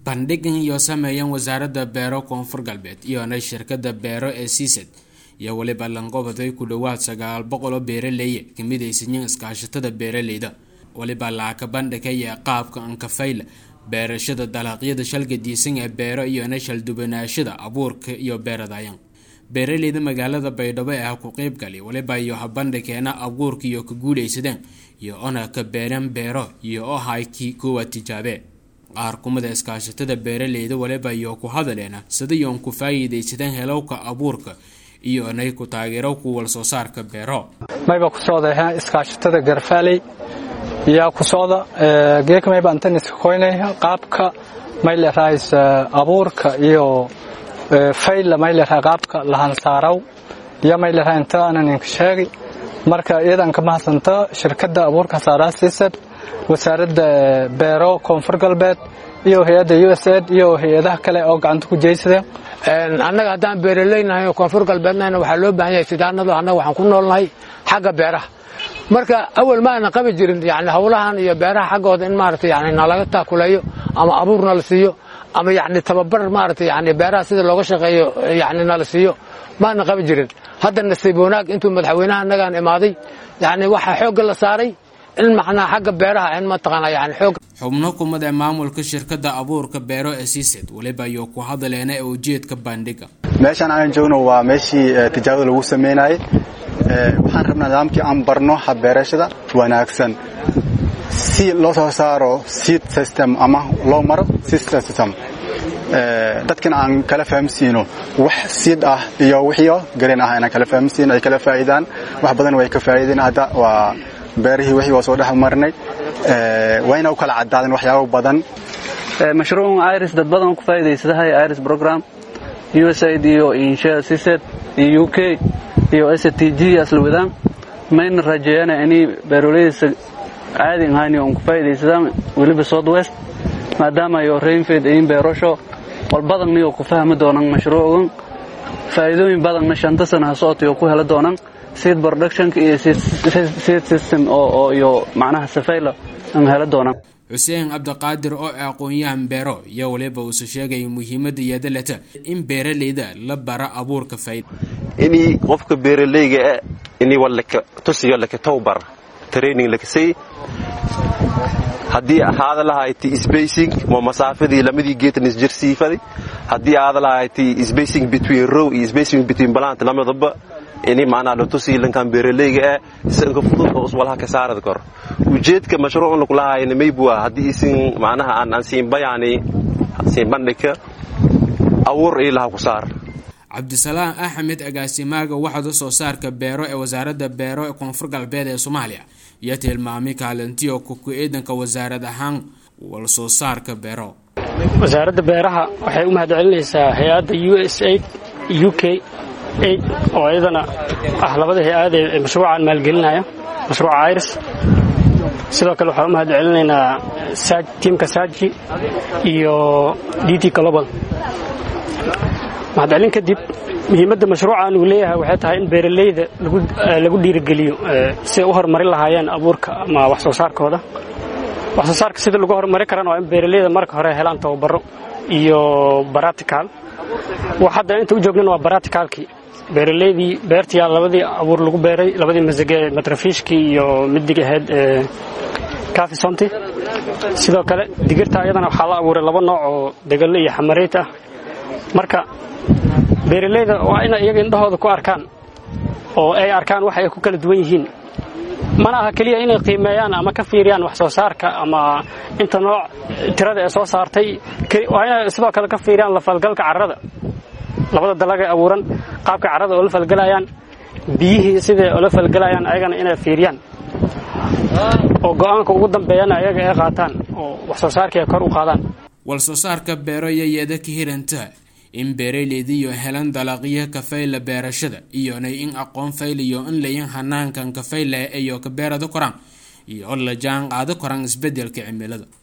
bandhigan iyo sameeyeen wasaaradda beero koonfur galbeed iyona shirkada beero ee siisad iyo weliba lanqobaday ku dhowaad sagaal boqol oo beeraleeye kamid aysanyiin iskaashatada beeraleyda weliba laaka bandhigaya qaabka ankafayla beerashada dalaaqyada shalgadiisan ee beero iyona shaldubanaashada abuurka iyo beeradayan beeraleyda magaalada baydhabo ee ah ku qeybgali weliba iyo habandhikeena abuurka iyo ka guuleysadeen iyo ona ka beereen beero iyo oo haykii kuwa tijaabe qaar kumida iskaashatada beeraleyda waliba iyo ku hadaleena sidayoon ku faa'iidaysadeen helowka abuurka iyo nay ku taageero ku wal soo saarka beero mayba ku socda iskaashatada garfaaley yaa ku socda geeka mayba antan iska koynaya qaabka may lerahays abuurka iyo fayla may leraha qaabka lahansaaraw iyo may leraha inta aanan inka sheegi marka iyadan ka mahadsanta shirkadda abuurka saaraa siisad wasaaradda beero koonfur galbeed iyo hay-adda u s aid iyo hay-adaha kale oo gacanta ku jeysadeen annaga haddaan beeraleynahay oo koonfur galbeednahayna waxaa loo baahan yahay sidaanadu annaga waxaan ku noolnahay xagga beeraha marka awal ma aanan qabi jirin yani howlahan iyo beeraha xaggooda in maarata yani nalaga taakuleeyo ama abuur nala siiyo ama yani tababar maarata yani beeraha sida looga shaqeeyo yani nala siiyo maanan qabi jirin hadda nasiib wanaag intuu madaxweynaha annagaan imaaday yani waxaa xoogga la saaray in macnaa xagga beeraha in mataqaana yani xoog xubno kumid ee maamulka shirkadda abuurka beero ee siised weliba iyo ku hadaleena ee ujeedka bandhiga meeshaan aan joogno waa meeshii tijaabada lagu sameynayay waxaan rabnaa nidaamkii aan barno habbeerashada wanaagsan si loo soo saaro seed system ama loo maro seed system dadkan aan kala fahamsiino wax siid ah iyo wixii garin ah inaan kala fahamsiino ay kala faa'iidaan wax badan way ka faa'iideen hadda waa beerihii wixii waa soo dhex marnay wayna u kala caddaadeen waxyaabo badan mashruucan iris dad badan ku faa'iidaysadahay iris program usaid iyo insha siset iyo u k iyo s t g asla wadaan mayna rajeeyana inay beeroleydiisa caadi ahaani on ku faa'iidaysadaan weliba south west maadaama ayo rainfed ayin beerasho wal badanniyo ku fahmi doonan mashruucan faa'iidooyin badanna shanta sana ha socotayo ku hela doonan seed productionka iyo seed system oo iyo macnaha safayla an hela doonaan xuseen cabdiqaadir oo aqoon-yahan beero iyo waliba uuse sheegaya muhiimadda yeedaleta in beeraleyda la bara abuurka fayd inii qofka beeraleyga ah inii walaka tusiyo laka towbar training lakasay haddii ahaada lahayti spacing mo masaafadii lamadii geetan isjarsiifadi haddii aada lahayti spacing between row iyo spacing between plant lamadaba ini macnaha latusi lankan beeraleyga ah isanka fudud oo iswalaha ka saarad kor ujeedka mashruucna kulahayna maybua haddii isin macnaha aan aan siinbayani siinbandhika awuur ilaha ku saar cabdisalaam axmed agaasimaaga waxda soo saarka beero ee wasaaradda beero ee koonfur galbeed ee soomaaliya iyo tilmaamay kaalintiyo kuku ciidanka wasaarad ahaan wal soo saarka beero wasaaradda beeraha waxay u mahadcelinaysaa hay-adda u s aid u k aid oo iyadana ah labada hay-ad ee mashruucan maalgelinaya mashruuca iris sidoo kale waxaan u mahad celinaynaa tiimka saji iyo d t global mahadcelin kadib muhiimadda mashruucan uu leeyahay waxay tahay in beeraleyda lagu dhiirigeliyo siay u horumarin lahaayeen abuurka ama wax soo saarkooda wax soo saarka sida lagu horumarin karana waa in beeraleyda marka hore helaan tababaro iyo baratical wax hadda inta u joognana waa baraticalkii beeraleydii beertii labadii abuur lagu beeray labadii masage matrafiishkii iyo midig ahayd kafisonti sidoo kale digirta iyadana waxaa la abuuray laba nooc oo degalle iyo xamareyt ah marka beeraleyda waa inay iyaga indhahooda ku arkaan oo ay arkaan waxa ay ku kala duwan yihiin mana aha keliya inay qiimeeyaan ama ka fiiriyaan wax soo saarka ama inta nooc tirada ee soo saartay waa inay sidoo kale ka fiiriyaan lafalgalka carrada labada dalagay abuuran qaabka carrada oo la falgelayaan biyihii siday oo la falgelayaan ayagana inay fiiriyaan oo go'aanka ugu dambeeyana ayaga ay qaataan oo wax soo saarkii ay kor u qaadaan wal soo saarka beero iyo yeeda ka hiranta in beeraleydiiyo helan dalaqyo kafayla beerashada iyona in aqoon fayliyo in layin hanaankan kafayla iyo ka beerada koraan iyo la jaan qaado koraan isbedelka cimilada